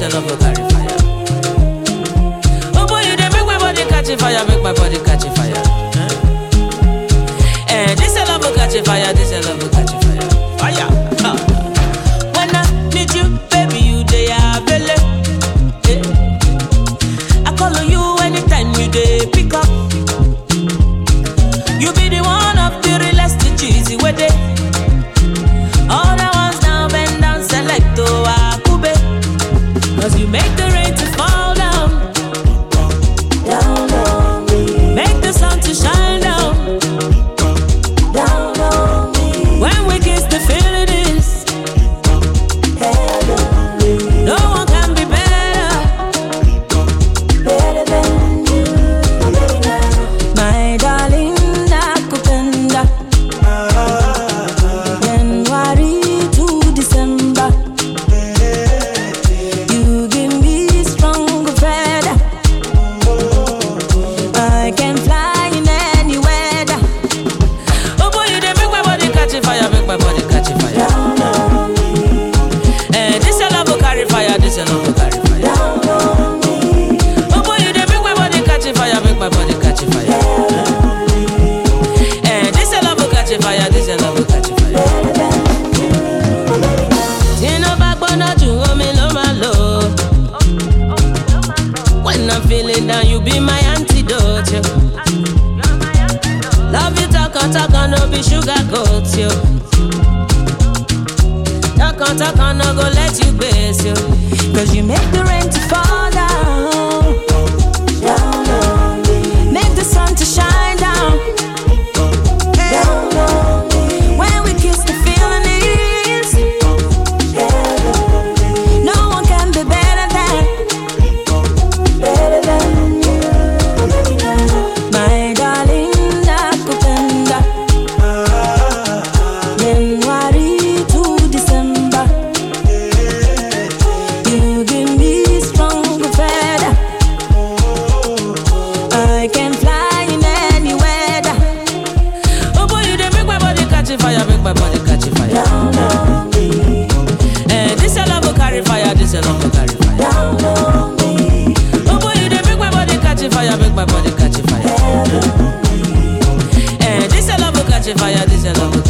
your love will carry fire. Oh boy, you dey make my body catch a fire, make my body catch a fire. Huh? Eh, this your love will catch a fire, this your love will catch a fire. Fire. Huh. When I need you, baby, you dey available. Eh. I call on you anytime you dey pick up. You be the one of the realest, the cheesy way dey. All the ones now bend down, select to Akube. Cause you make the rain to fall down. Down on me, Make the sun to shine down. down on me, When we kiss, the feeling is. head on me, No one can be better. better than you, baby now. My darling, nakupenda. January to December, You give me strong feather. I can fly in any weather. Oh boy, you dey make my body catch a fire, make my body catch a fire. Down on me, Eh, this your love will carry fire, this your love will carry fire. down on me, Oh boy, you dey make my body catch a fire, make my body catch a fire. Eh, this your love will catch a fire, this your love will catch a fire. better than you, baby now. Tínú bá gbóná jù omi ló máa lò. When I'm feeling down, you be my antidote. yo. Love you talk on talk on, no be sugar coat yo. Talk on talk on, no go let you base yo. Cause you make the rain to fall down, down on me, make the sun to shine down, down on me. When we kiss, the feeling is head on me. No one can be better than, better than you, baby now. My darling, nakupenda. January to December, You give me strong feather. I can fly in any weather. Oh boy, you dey make my body catch a fire, make my body catch a fire. Down on me, Eh, this your love will carry fire, this your love will carry fire. down on me, Oh boy, you dey make my body catch a fire, make my body catch a fire. head on me. Eh, this your love will catch a fire, this your love will